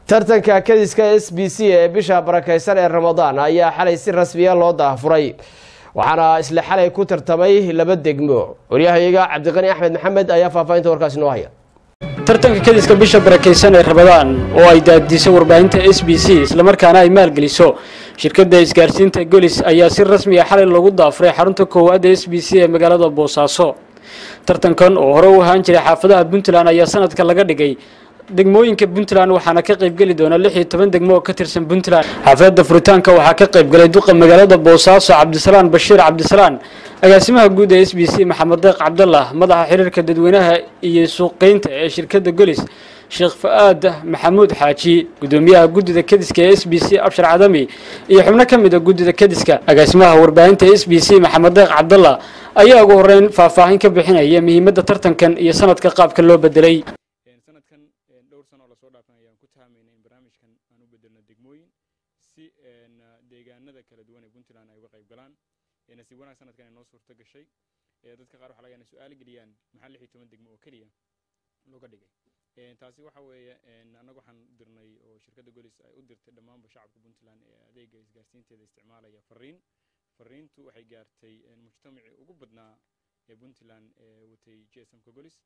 tartanka kadiska s b c ee bisha barakeysan ee ramadaan ayaa xalay si rasmiya loo daafuray waxaana isla xalay ku tartamay laba degmo waryahayaga cabdiqani axmed maxamed ayaa faahfaahinta warkaasi noo haya tartanka kadiska bisha barakeysan ee ramadaan oo ay daadiso warbaahinta s b c islamarkaana ay maalgeliso shirkadda isgaarsiinta golis ayaa si rasmi ah xalay loogu daafuray xarunta koowaad ee s b c ee magaalada boosaaso tartankan oo hore u ahaan jiray xaafadaha puntland ayaa sanadka laga dhigay degmooyinka puntland waxaana ka qaybgeli doona lix iyo toban degmo oo ka tirsan puntland xaafadda furitaanka waxaa ka qaybgalay duqa magaalada boosaaso cabdisalaan bashiir cabdisalaan agaasimaha guud ee s b c maxamed deeq cabdallah madaxa xiriirka dadweynaha iyo suuqeynta ee shirkadda golis sheekh fa-aad maxamuud xaaji gudoomiyaha guddida kadiska ee s b c abshar cadami iyo xubno ka mid a guddida kadiska agaasimaha warbaahinta s b c maxamed deeq cabdallah ayaa ugu horeyn faahfaahin ka bixinaya muhiimadda tartankan iyo sanadka qaabka loo bedelay sanadkan dhowr sano oo lasoo dhaafan ayaan ku tahamaynay in barnaamijkan aan u bedelno degmooyin si deegaanada kala duwan ee puntland ay uga qayb galaan nasiib wanaag sanadkan ay noo suurto gashay dadka qaar waxa laga inay su-aal geliyaan maxaa lix iyo toban degmo oo keliya looga dhigay taasi waxa weeye annaga waxaan dirnay oo shirkadda golis ay u dirtay dhammaanba shacabka puntland ee adeega isgaarsiinteeda isticmaalaya fariin fariintu waxay gaartay mujtamacii ugu badnaa ee puntland ee watay gsmka golis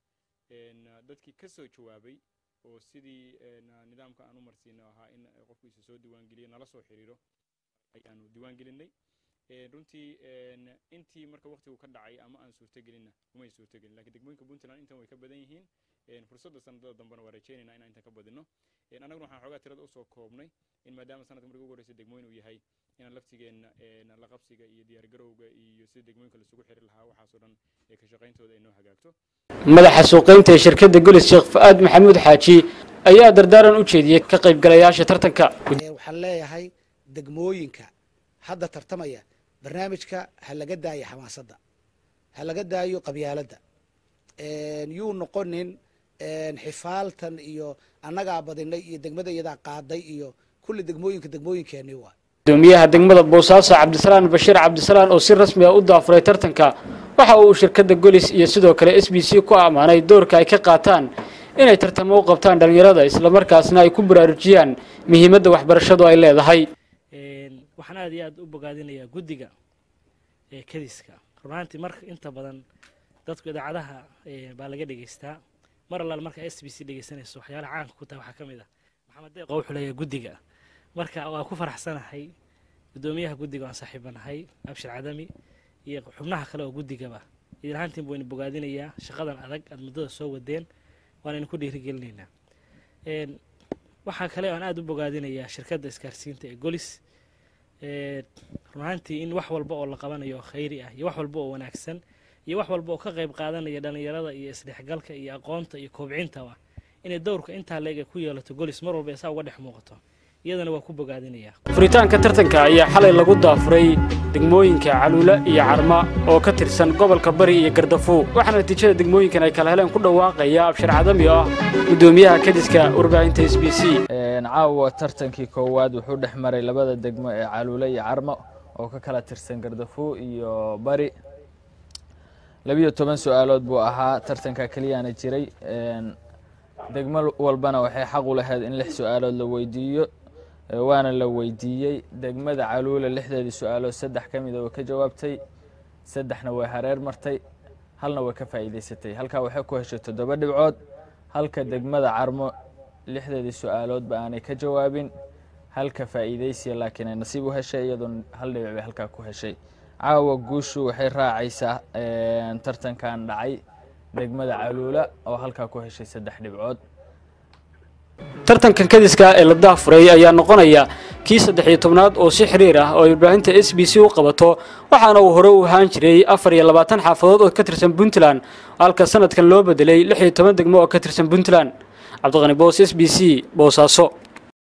dadkii ka soo jawaabay oo sidii nidaamka aan u marsiino ahaa in qofkiisa soo diiwaangeliyo nala soo xiriiro ayaanu diiwaangelinay runtii intii marka waqtigu ka dhacay ama aan suurtogelinna umay suurtogelin lakiin degmooyinka puntland intan way ka badan yihiin fursadda sanadada dambena waa rajeynayna inaan intan ka badino annaguna waxaan xoogaa tirada usoo koobnay in maadaama sanadka markii ugu horreysay degmooyin uu yahay inaan laftigeenna la qabsiga iyo diyaargarowga iyo sida degmooyinka laisugu xiri lahaa waxaasoo dhan ka shaqayntooda ay noo hagaagto madaxa suuqeynta ee shirkadda golis sheekh fa-aad maxamuud xaaji ayaa dardaaran u jeediyey ka qaybgalayaasha tartanka waxaan leeyahay degmooyinka hadda tartamaya barnaamijka ha laga daayo xamaasadda ha laga daayo qabyaaladda yuu noqonin xifaaltan iyo annagaa badinay iyo degmada iyadaa qaaday iyo kulli degmooyinka degmooyinkeenii waa gudoomiyaha degmada boosaaso cabdisalaan bashiir cabdisalaan oo si rasmi ah u daafuray tartanka waxa uu shirkadda golis iyo sidoo kale s b c ku ammaanay doorka ay ka qaataan inay tartamo u qabtaan dhallinyarada islamarkaasna ay ku baraarujiyaan muhiimadda waxbarashadu ay leedahay waxaan aad iyo aad u bogaadinayaa guddiga ee kadiska runaantii marka inta badan dadku idaacadaha baa laga dhegeystaa mar allaal marka s b c dhegeysanayso waxyaalaha caanka ku tahay waxaa ka mid ah maxamed deeqo wuxuu leeyahay guddiga marka waa ku faraxsanahay guddoomiyaha guddiga waan saaxiibanahay abshir cadami iyo xubnaha kale oo guddigaba idin ahaantiin buu ina bogaadinayaa shaqadan adag aad muddada soo wadeen waan idinku dhiirigelinaynaa waxaa kale aan aada u bogaadinayaa shirkadda isgaarsiinta ee golis runaantii in wax walba oo la qabanayo oo khayri ah iyo wax walba oo wanaagsan iyo wax walba oo ka qayb qaadanaya dhallinyarada iyo isdhexgalka iyo aqoonta iyo koobcintaba inay dowrka intaa leeg ay ku yeelato golis mar walba isaa uga dhex muuqato iyadana waa ku bogaadinayaa furitaanka tartanka ayaa xalay lagu daafuray degmooyinka caluula iyo carma oo ka tirsan gobolka bari iyo gardafuur waxaana natiijada degmooyinkan ay kala heleen ku dhawaaqaya abshir cadami oo ah guddoomiyaha kadiska warbaahinta s b c caawa tartankii koowaad wuxuu dhex maray labada degmo ee caluule iyo carmo oo ka kala tirsan gardafuur iyo bari labiyo toban su-aalood buu ahaa tartanka keliyaana jiray degmo walbana waxay xaq u lahayd in lix su-aalood la weydiiyo waana la weydiiyey degmada caluula lixdeedii su-aalood saddex ka mida way ka jawaabtay saddexna way hareer martay halna way ka faa'iidaysatay halkaa waxay ku heshay toddoba dhibcood halka degmada carmo lixdeedii su-aaloodba aanay ka jawaabin halka faa'iidaysiya laakiin ay nasiib u heshay iyadoon hal dhibic bay halkaa ku heshay caawa guushu waxay raacaysaa tartankan dhacay degmada caluula oo halkaa ku heshay saddex dhibcood tartankan kadiska ee la daafuray ayaa noqonaya kii saddex iyo tobnaad oo si xiriir ah oo ay warbaahinta s b c u qabato waxaana uu hore u ahaan jiray afar iyo labaatan xaafadood oo ka tirsan puntland halka sanadkan loo bedelay lix iyo toban degmo oo ka tirsan puntland cabdiqani boos s b c boosaaso